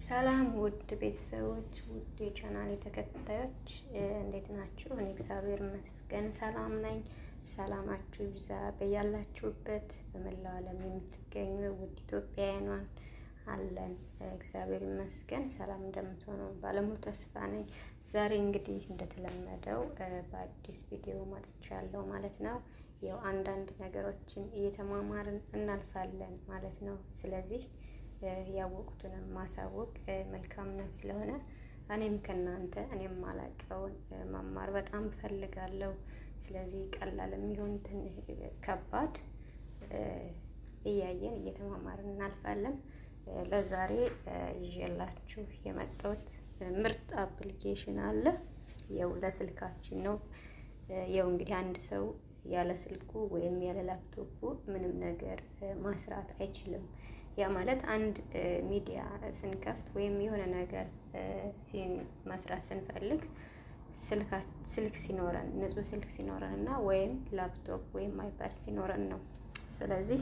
ሰላም ውድ ቤተሰቦች፣ ውድ የቻናል ተከታዮች እንዴት ናችሁ? እኔ እግዚአብሔር ይመስገን ሰላም ነኝ። ሰላማችሁ ይብዛ በያላችሁበት በመላው ዓለም የምትገኙ ውድ ኢትዮጵያውያን አለን። እግዚአብሔር ይመስገን ሰላም እንደምትሆኑ ባለሙሉ ተስፋ ነኝ። ዛሬ እንግዲህ እንደተለመደው በአዲስ ቪዲዮ መጥቻለሁ ማለት ነው። ያው አንዳንድ ነገሮችን እየተማማርን እናልፋለን ማለት ነው። ስለዚህ ያወቁትንም ማሳወቅ መልካምነት ስለሆነ እኔም ከእናንተ እኔም ማላቀውን መማር በጣም እፈልጋለሁ። ስለዚህ ቀላል የሚሆን ትንሽ ከባድ እያየን እየተማማርን እናልፋለን። ለዛሬ ይዤላችሁ የመጣሁት ምርጥ አፕሊኬሽን አለ። ያው ለስልካችን ነው። ያው እንግዲህ አንድ ሰው ያለ ስልኩ ወይም ያለ ላፕቶፑ ምንም ነገር ማስራት አይችልም። ያ ማለት አንድ ሚዲያ ስንከፍት ወይም የሆነ ነገር መስራት ስንፈልግ ስልክ ሲኖረን ንጹህ ስልክ ሲኖረን እና ወይም ላፕቶፕ ወይም አይፓድ ሲኖረን ነው። ስለዚህ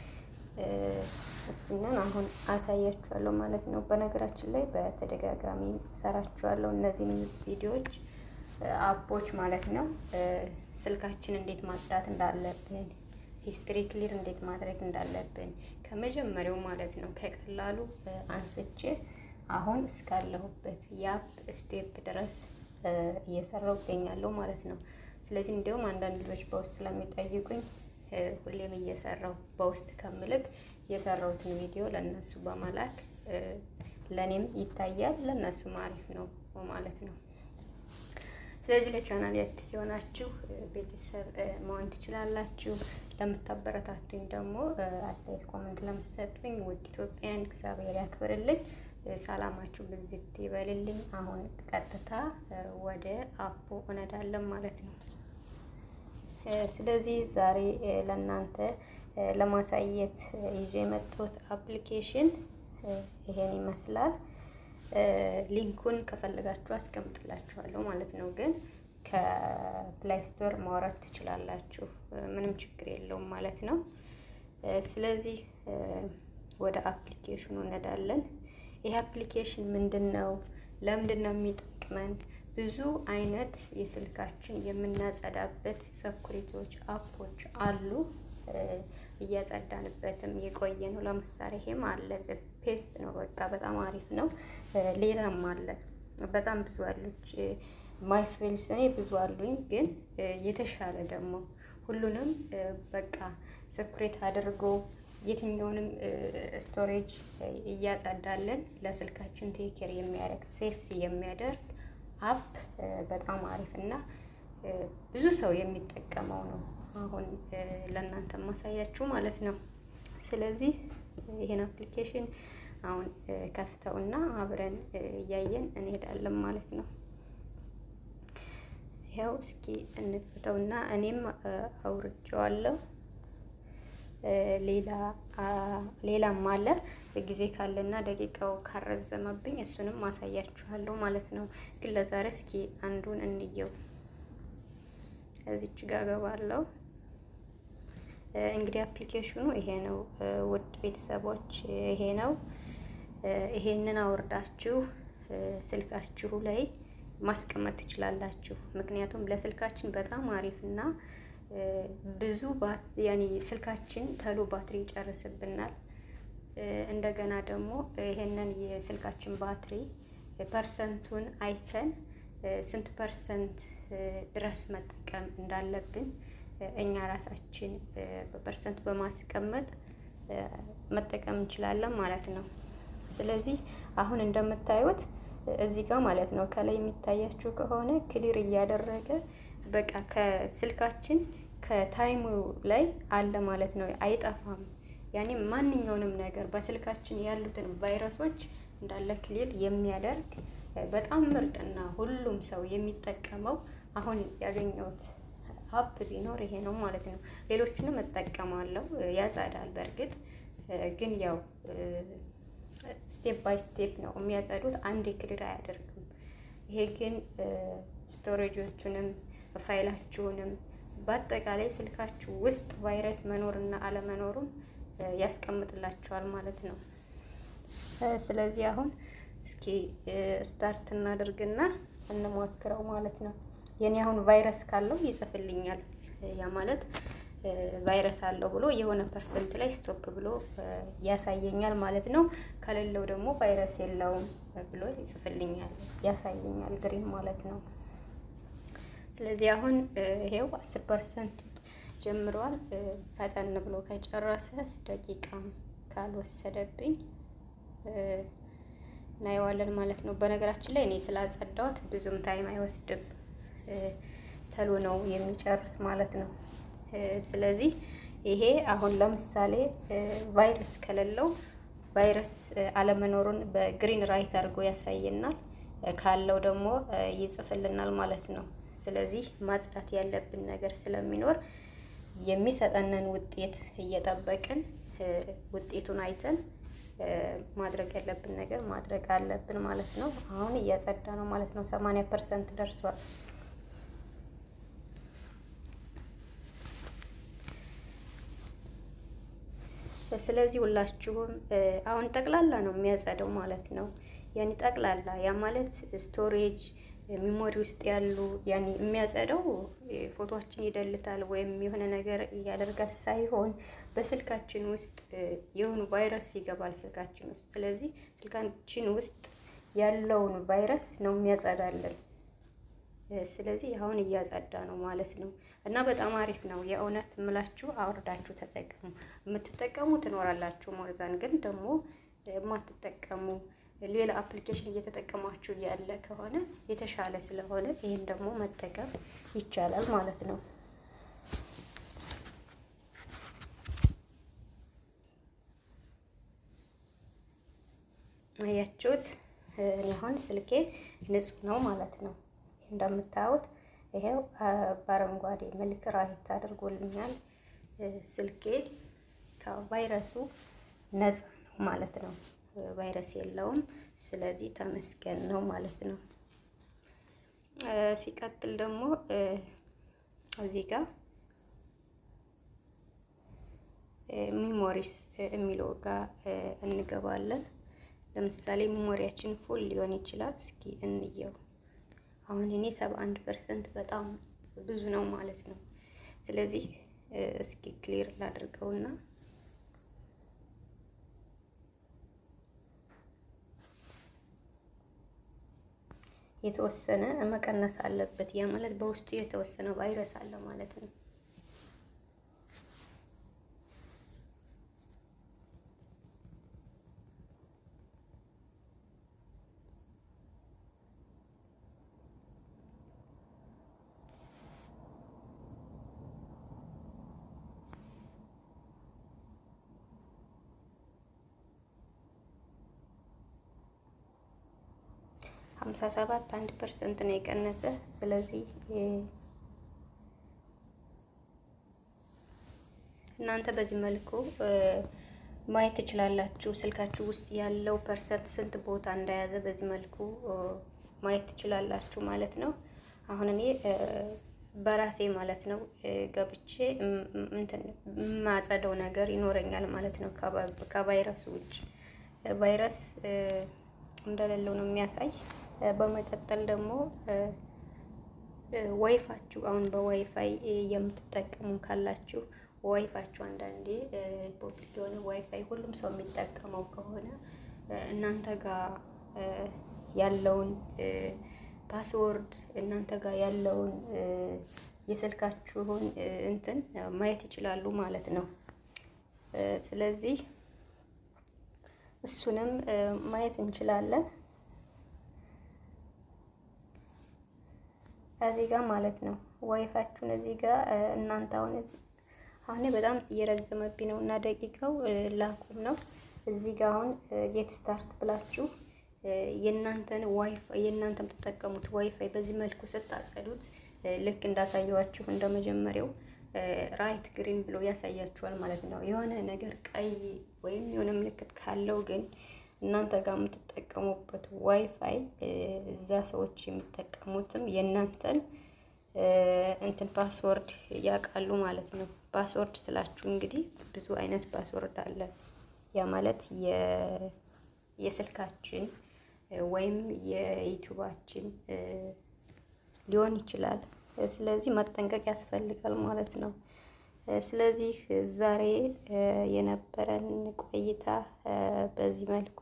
እሱንን አሁን አሳያችኋለሁ ማለት ነው። በነገራችን ላይ በተደጋጋሚ ሰራችኋለሁ እነዚህን ቪዲዮዎች አፖች ማለት ነው። ስልካችን እንዴት ማጽዳት እንዳለብን ሂስትሪ ክሊር እንዴት ማድረግ እንዳለብን ከመጀመሪያው ማለት ነው ከቀላሉ አንስቼ አሁን እስካለሁበት የአፕ ስቴፕ ድረስ እየሰራው ይገኛለሁ ማለት ነው። ስለዚህ እንዲሁም አንዳንድ ልጆች በውስጥ ስለሚጠይቁኝ ሁሌም እየሰራው በውስጥ ከምልክ የሰራሁትን ቪዲዮ ለእነሱ በመላክ ለእኔም ይታያል ለእነሱም አሪፍ ነው ማለት ነው። ስለዚህ ለቻናል አዲስ የሆናችሁ ቤተሰብ መሆን ትችላላችሁ። ለምታበረታቱኝ ደግሞ አስተያየት ኮመንት ለምትሰጡኝ ውድ ኢትዮጵያን እግዚአብሔር ያክብርልኝ። ሰላማችሁ ብዝት ይበልልኝ። አሁን ቀጥታ ወደ አፑ እነዳለን ማለት ነው። ስለዚህ ዛሬ ለእናንተ ለማሳየት ይዤ የመጣሁት አፕሊኬሽን ይሄን ይመስላል። ሊንኩን ከፈለጋችሁ አስቀምጥላችኋለሁ ማለት ነው። ግን ከፕላይ ስቶር ማውረድ ትችላላችሁ፣ ምንም ችግር የለውም ማለት ነው። ስለዚህ ወደ አፕሊኬሽኑ እንሄዳለን። ይህ አፕሊኬሽን ምንድን ነው? ለምንድን ነው የሚጠቅመን? ብዙ አይነት የስልካችን የምናጸዳበት ሰኩሪቲዎች አፖች አሉ። እያጸዳንበትም የቆየ ነው። ለምሳሌ ይሄም አለ ፔስት ነው። በቃ በጣም አሪፍ ነው። ሌላም አለ በጣም ብዙ አሉች። ማይፌልስ እኔ ብዙ አሉኝ፣ ግን የተሻለ ደግሞ ሁሉንም በቃ ሰኩሬት አድርጎ የትኛውንም ስቶሬጅ እያጸዳለን ለስልካችን ቴኬር የሚያደርግ ሴፍቲ የሚያደርግ አፕ በጣም አሪፍ እና ብዙ ሰው የሚጠቀመው ነው። አሁን ለእናንተ ማሳያችሁ ማለት ነው። ስለዚህ ይሄን አፕሊኬሽን አሁን ከፍተውና አብረን እያየን እንሄዳለን ማለት ነው። ይኸው እስኪ እንክፍተውና እኔም አውርጄዋለሁ። ሌላ ሌላም አለ ጊዜ ካለና ደቂቃው ካረዘመብኝ እሱንም ማሳያችኋለሁ ማለት ነው። ግን ለዛሬ እስኪ አንዱን እንየው። እዚች ጋር ገባለሁ። እንግዲህ አፕሊኬሽኑ ይሄ ነው። ውድ ቤተሰቦች ይሄ ነው። ይሄንን አውርዳችሁ ስልካችሁ ላይ ማስቀመጥ ትችላላችሁ። ምክንያቱም ለስልካችን በጣም አሪፍ እና ብዙ ያኔ ስልካችን ተሎ ባትሪ ይጨርስብናል። እንደገና ደግሞ ይሄንን የስልካችን ባትሪ ፐርሰንቱን አይተን ስንት ፐርሰንት ድረስ መጠቀም እንዳለብን እኛ ራሳችን በፐርሰንት በማስቀመጥ መጠቀም እንችላለን ማለት ነው። ስለዚህ አሁን እንደምታዩት እዚህ ጋር ማለት ነው ከላይ የሚታያችሁ ከሆነ ክሊር እያደረገ በቃ ከስልካችን ከታይሙ ላይ አለ ማለት ነው። አይጠፋም። ያኔ ማንኛውንም ነገር በስልካችን ያሉትን ቫይረሶች እንዳለ ክሊር የሚያደርግ በጣም ምርጥና ሁሉም ሰው የሚጠቀመው አሁን ያገኘሁት አፕ ቢኖር ይሄ ነው ማለት ነው። ሌሎችንም እጠቀማለሁ። ያጸዳል። በእርግጥ ግን ያው ስቴፕ ባይ ስቴፕ ነው የሚያጸዱት። አንዴ ክሊር አያደርግም። ይሄ ግን ስቶሬጆቹንም ፋይላችሁንም በአጠቃላይ ስልካችሁ ውስጥ ቫይረስ መኖርና አለመኖሩን ያስቀምጥላችኋል ማለት ነው። ስለዚህ አሁን እስኪ ስታርት እናደርግና እንሞክረው ማለት ነው። የኔ አሁን ቫይረስ ካለው ይጽፍልኛል። ያ ማለት ቫይረስ አለው ብሎ የሆነ ፐርሰንት ላይ ስቶፕ ብሎ ያሳየኛል ማለት ነው። ከሌለው ደግሞ ቫይረስ የለውም ብሎ ይጽፍልኛል፣ ያሳየኛል ግሪን ማለት ነው። ስለዚህ አሁን ይሄው አስር ፐርሰንት ጀምሯል። ፈጠን ብሎ ከጨረሰ ደቂቃም ካልወሰደብኝ እናየዋለን ማለት ነው። በነገራችን ላይ እኔ ስላጸዳሁት ብዙም ታይም አይወስድም፣ ተሎ ነው የሚጨርስ ማለት ነው። ስለዚህ ይሄ አሁን ለምሳሌ ቫይረስ ከሌለው ቫይረስ አለመኖሩን በግሪን ራይት አድርጎ ያሳየናል፣ ካለው ደግሞ ይጽፍልናል ማለት ነው። ስለዚህ ማጽዳት ያለብን ነገር ስለሚኖር የሚሰጠንን ውጤት እየጠበቅን ውጤቱን አይተን ማድረግ ያለብን ነገር ማድረግ አለብን ማለት ነው። አሁን እያጸዳ ነው ማለት ነው። ሰማንያ ፐርሰንት ደርሷል። ስለዚህ ሁላችሁም አሁን ጠቅላላ ነው የሚያጸደው ማለት ነው። ያኔ ጠቅላላ ያ ማለት ስቶሬጅ ሚሞሪ ውስጥ ያሉ ያኔ የሚያጸደው ፎቶችን ይደልታል ወይም የሆነ ነገር ያደርጋል ሳይሆን በስልካችን ውስጥ የሆኑ ቫይረስ ይገባል ስልካችን ውስጥ። ስለዚህ ስልካችን ውስጥ ያለውን ቫይረስ ነው የሚያጸዳልን። ስለዚህ አሁን እያጸዳ ነው ማለት ነው። እና በጣም አሪፍ ነው የእውነት ምላችሁ አውርዳችሁ ተጠቀሙ። የምትጠቀሙ ትኖራላችሁ ሞርዛን ግን ደግሞ የማትጠቀሙ ሌላ አፕሊኬሽን እየተጠቀማችሁ ያለ ከሆነ የተሻለ ስለሆነ ይህን ደግሞ መጠቀም ይቻላል ማለት ነው። አያችሁት? እኔ አሁን ስልኬ ንጹህ ነው ማለት ነው። እንደምታዩት ይሄው በአረንጓዴ መልክ ራይት አድርጎልኛል። ስልኬ ከቫይረሱ ነፃ ነው ማለት ነው። ቫይረስ የለውም። ስለዚህ ተመስገን ነው ማለት ነው። ሲቀጥል ደግሞ እዚህ ጋር ሚሞሪስ የሚለው ጋር እንገባለን። ለምሳሌ ሚሞሪያችን ፉል ሊሆን ይችላል። እስኪ እንየው። አሁን እኔ ሰባ አንድ ፐርሰንት በጣም ብዙ ነው ማለት ነው። ስለዚህ እስኪ ክሊር ላድርገውና የተወሰነ መቀነስ አለበት። ያ ማለት በውስጡ የተወሰነ ቫይረስ አለ ማለት ነው። ሀምሳ ሰባት አንድ ፐርሰንት ነው የቀነሰ። ስለዚህ እናንተ በዚህ መልኩ ማየት ትችላላችሁ። ስልካችሁ ውስጥ ያለው ፐርሰንት ስንት ቦታ እንደያዘ በዚህ መልኩ ማየት ትችላላችሁ ማለት ነው። አሁን እኔ በራሴ ማለት ነው ገብቼ እንትን የማጸደው ነገር ይኖረኛል ማለት ነው ከቫይረሱ ውጭ ቫይረስ እንደሌለው ነው የሚያሳይ። በመቀጠል ደግሞ ዋይፋችሁ አሁን በዋይፋይ የምትጠቀሙ ካላችሁ ዋይፋችሁ አንዳንዴ ፖፕሊክ የሆነ ዋይፋይ ሁሉም ሰው የሚጠቀመው ከሆነ እናንተ ጋር ያለውን ፓስወርድ እናንተ ጋር ያለውን የስልካችሁን እንትን ማየት ይችላሉ ማለት ነው። ስለዚህ እሱንም ማየት እንችላለን እዚህ ጋር ማለት ነው። ዋይፋችሁን እዚህ ጋር እናንተ አሁን አሁን በጣም እየረዘመብኝ ነው እና ደቂቃው ላቁም ነው። እዚህ ጋር አሁን ጌት ስታርት ብላችሁ የእናንተን ዋይፋይ የእናንተ የምትጠቀሙት ዋይፋይ በዚህ መልኩ ስታጸዱት ልክ እንዳሳየዋችሁ እንደመጀመሪያው ራይት ግሪን ብሎ ያሳያችኋል ማለት ነው። የሆነ ነገር ቀይ ወይም የሆነ ምልክት ካለው ግን እናንተ ጋር የምትጠቀሙበት ዋይፋይ እዛ ሰዎች የሚጠቀሙትም የእናንተን እንትን ፓስወርድ ያውቃሉ ማለት ነው። ፓስወርድ ስላችሁ እንግዲህ ብዙ አይነት ፓስወርድ አለ። ያ ማለት የስልካችን ወይም የዩቱባችን ሊሆን ይችላል። ስለዚህ መጠንቀቅ ያስፈልጋል ማለት ነው። ስለዚህ ዛሬ የነበረን ቆይታ በዚህ መልኩ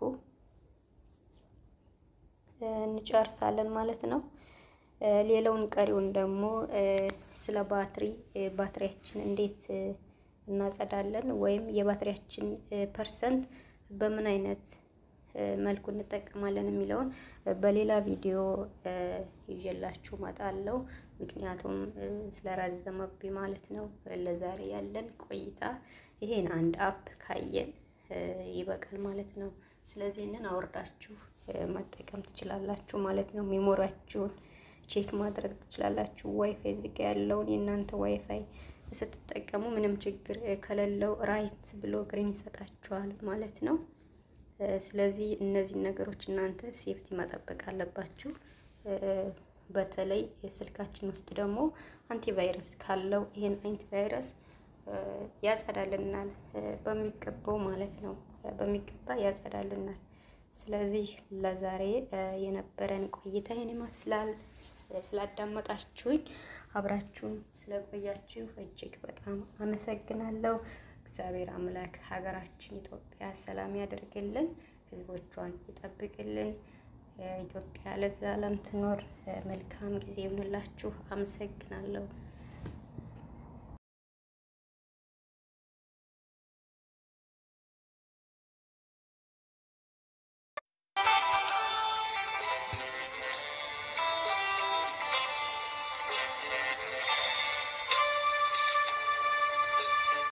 እንጨርሳለን ማለት ነው። ሌላውን ቀሪውን ደግሞ ስለ ባትሪ ባትሪያችን እንዴት እናጸዳለን ወይም የባትሪያችን ፐርሰንት በምን አይነት መልኩ እንጠቀማለን የሚለውን በሌላ ቪዲዮ ይዤላችሁ እመጣለሁ። ምክንያቱም ስለራዘመብኝ ማለት ነው። ለዛሬ ያለን ቆይታ ይሄን አንድ አፕ ካየን ይበቃል ማለት ነው። ስለዚህ ይህንን አውርዳችሁ መጠቀም ትችላላችሁ ማለት ነው። ሜሞሪያችሁን ቼክ ማድረግ ትችላላችሁ። ዋይፋይ እዚህ ጋ ያለውን የእናንተ ዋይፋይ ስትጠቀሙ ምንም ችግር ከሌለው ራይት ብሎ ግሪን ይሰጣችኋል ማለት ነው። ስለዚህ እነዚህን ነገሮች እናንተ ሴፍቲ መጠበቅ አለባችሁ። በተለይ ስልካችን ውስጥ ደግሞ አንቲቫይረስ ካለው ይሄን አንቲቫይረስ ያጸዳልናል በሚገባው ማለት ነው። በሚገባ ያጸዳልናል። ስለዚህ ለዛሬ የነበረን ቆይታ ይህን ይመስላል። ስላዳመጣችሁኝ አብራችሁን ስለቆያችሁ እጅግ በጣም አመሰግናለሁ። እግዚአብሔር አምላክ ሀገራችን ኢትዮጵያ ሰላም ያደርግልን፣ ሕዝቦቿን ይጠብቅልን። ኢትዮጵያ ለዘላለም ትኖር። መልካም ጊዜ ይሁንላችሁ። አመሰግናለሁ።